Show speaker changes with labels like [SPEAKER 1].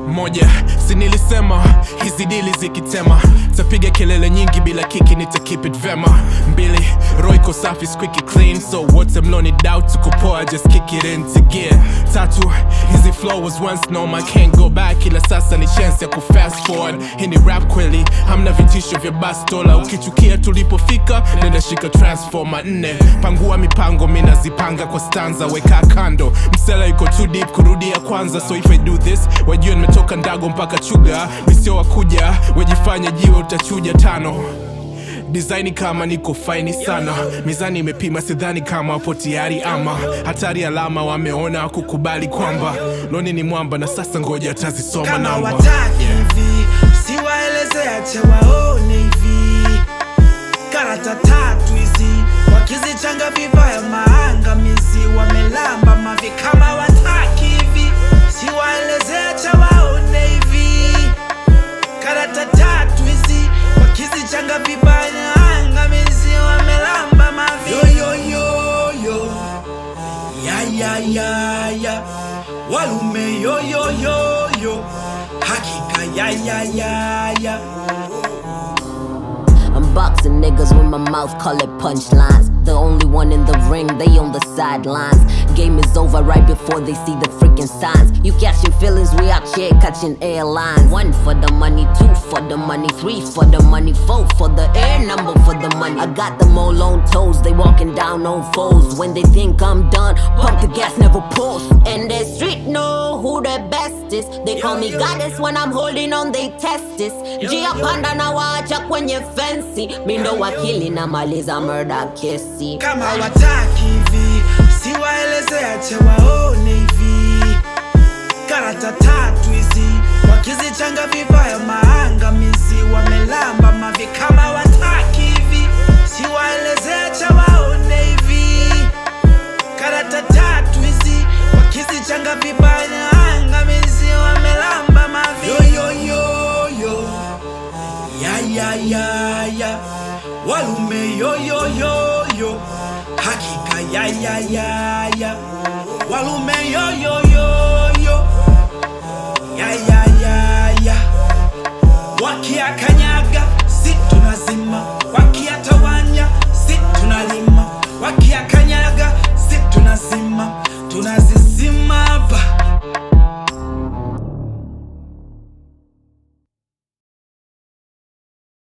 [SPEAKER 1] moja si nilisema hizi dili zikitema tapiga kelele nyingi bila kiki nita keep it vema mbili roiko safi squeaky clean so wote mloni doubt tuko poa just kick it into gear tatu hizi flow was once norm I can't go back ila sasa ni chance ya ku fast forward hii ni rap kweli hamna vitisho vya bastola ukichukia tulipofika nenda shika transformer nne pangua mipango minazipanga kwa stanza weka kando msela yuko too deep kurudia kwanza so if I do this wajua nimetoka ndago mpaka chuga misio wakuja wajifanya jiwe utachuja tano disaini kama niko faini sana mizani imepima sidhani kama wapo tayari ama hatari alama wameona kukubali kwamba loni ni mwamba na sasa ngoja atazisoma
[SPEAKER 2] kama
[SPEAKER 1] namba
[SPEAKER 2] wataki hivi siwaeleze ache waone hivi karata tatu hizi wakizichanga vibaya maangamizi wamelamba mavi kama wataki hivi siwaeleze ache waone hivi karata tatu hizi wakizichanga vibaya maangamizi wamelamba mavi yoyoyoyo ya ya ya ya walume yo yo yo yo hakika ya ya ya ya
[SPEAKER 3] I'm boxing niggas with my mouth colored punchlines. The only one in the ring, they on the sidelines. Game is over right before they see the freaking signs. You catching feelings, we out here catching airlines. One for the money, two for the money, three for the money, four for the air number for the money. I got them all on toes, they walking down on foes. When they think I'm done, pump the gas, never pause. And the street know who the best is. They call me goddess when I'm holding on, they test this. Gia panda na wacha kwenye fensi. Mindo wakili na maliza murder kesi.
[SPEAKER 2] kama wataki hivi siwaeleze ache waone hivi karata tatu hizi wakizichanga vibaya maangamizi wamelamba mavi kama wataki hivi siwaeleze ache waone hivi karata tatu hizi wakizichanga vibaya maangamizi wamelamba mavi yoyoyoyo ya ya ya ya walume yo yo yo yo hakika ya ya ya ya walume yo yo yo yo ya ya ya ya wakiakanyaga si tunazima